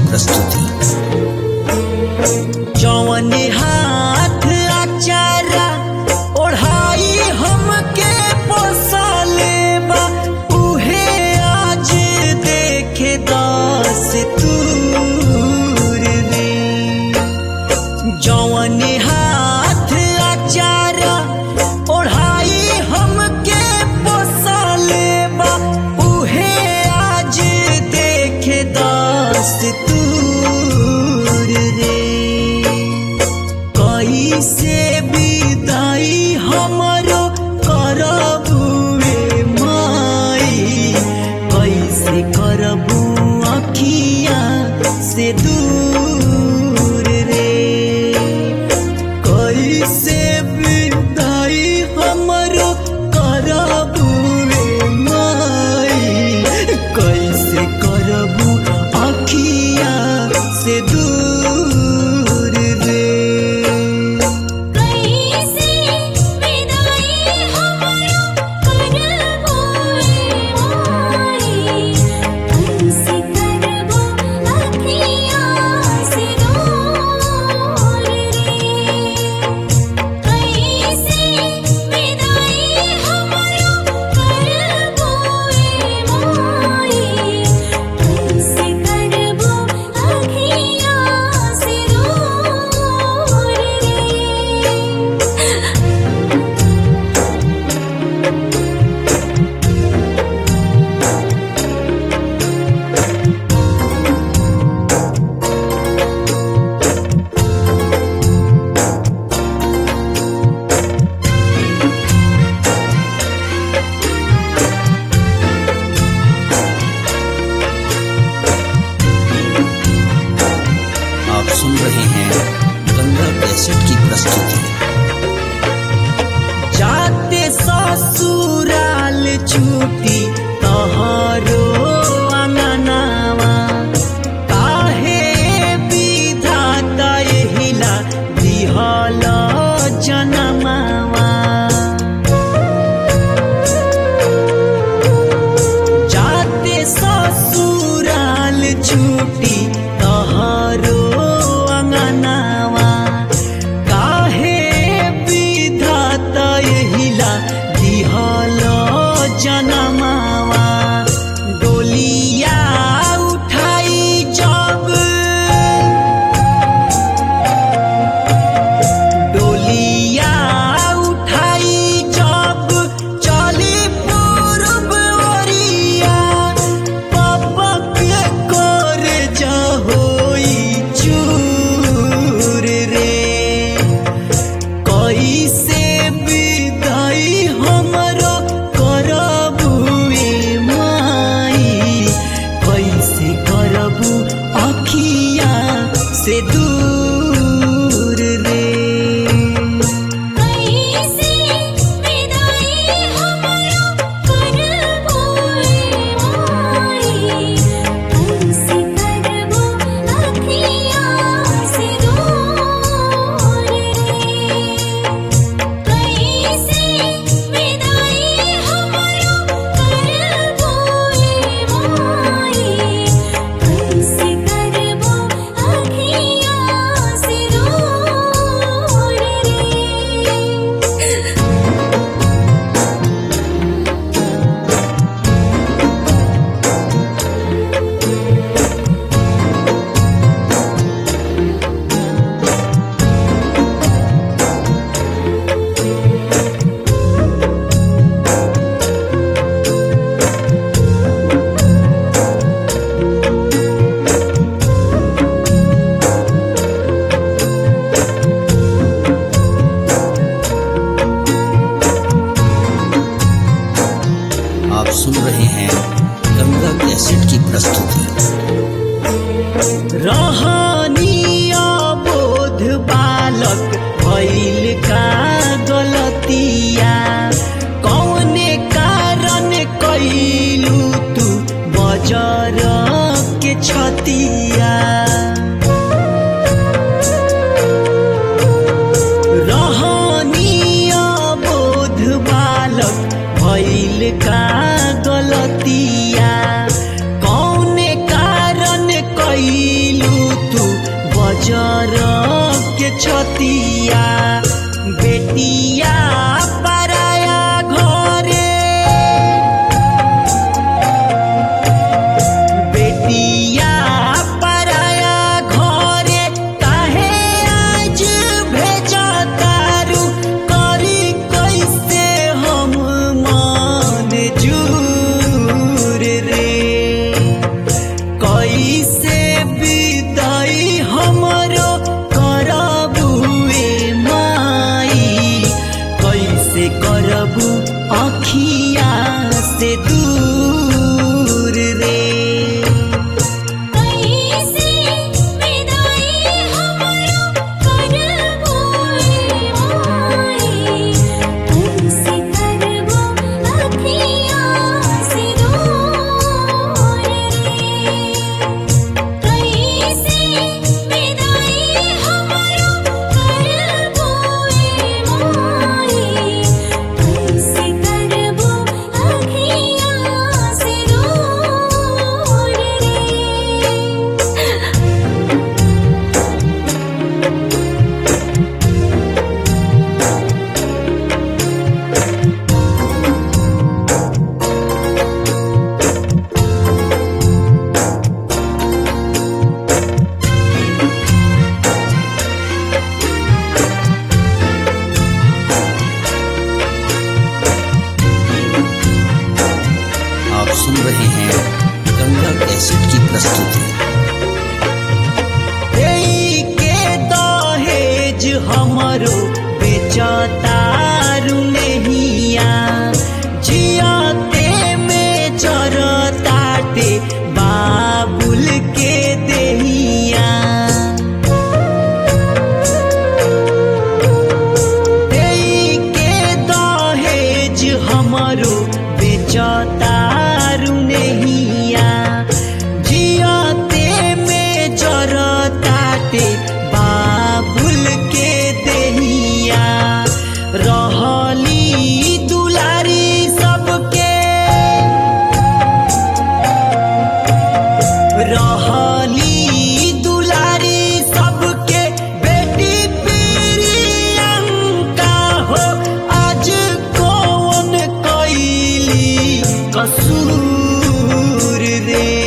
प्रस्तुति जौन हाथ अचारा ओढ़ाई हमके पोसाले बा उहे आज देखे दस तूर रे जौन हाथ अचारा ओढ़ाई हमके पोसाले बा उहे आज देखे दस तूर रे कैसे विदाई हमरो करबुए माई कैसे करबू अखिया से दूर रे कैसे विदाई हमरो करबुए माई कैसे करबू अखिया से दूर रे कैसे विदाई हमरो करबोए माई कैसे करबो अखियाँ से दूर रे कैसे विदाई हमरो करबोए माई कैसे करबो अखियाँ से दूर रे आप सुन रहे हैं गंगा कैसेट की प्रस्तुति जाते ससुराल छुटी तहरो अंगनावा काहे विधाता एहिला दिहल जनमावा जाते ससुराल छुटी तहरो अंगनावा काहे विधाता एहिला दिहल जनमावा डोलिया उठाई जब डोलिया उठाई जब चली पूर्व ओरिया पपक कर जहोई चूर रे कैसे विदाई हमरो करबुए माई कैसे करबू अखिया से दूर रे कैसे विदाई हमरो करबोए माई कैसे करबो अखियाँ से दूर रे कैसे विदाई हमरो करबोए माई कैसे करबो अखियाँ से दूर रे आप सुन रहे हैं गंगा कैसेट की प्रस्तुति रहनिया बोध बालक भइल का गलतिया कौने कारण कैलू तू बजर के छतिया रहनिया बोध बालक भइल का गलतिया कौने कारण कैलू जर के छतिया बेटिया पराया घरे बेटिया पराया घरे काहे आज भेजा तारू करी कैसे हम मान जूर रे कैसे विदाई हमरो करबुए माई कैसे करबू अखिया से दूर रे कैसे विदाई हमरो करबो माई कैसे करबो अखियाँ से दूर रे कैसे विदाई हमरो करबो माई कैसे करबो अखियाँ से दूर रे आप सुन रहे हैं गंगा कैसेट की प्रस्तुति एई के दहेज हमरो बेचतारू नहिया जियाते में जरताटे बाबुल के देहिया एई के दहेज हमरो बेचतारू नहिया जियाते में जरताटे बाबुल के देहिया रहली दुलारी सबके रहली दुलारी सबके बेटी प्रियंका हो आज कौन कैली कसूर रे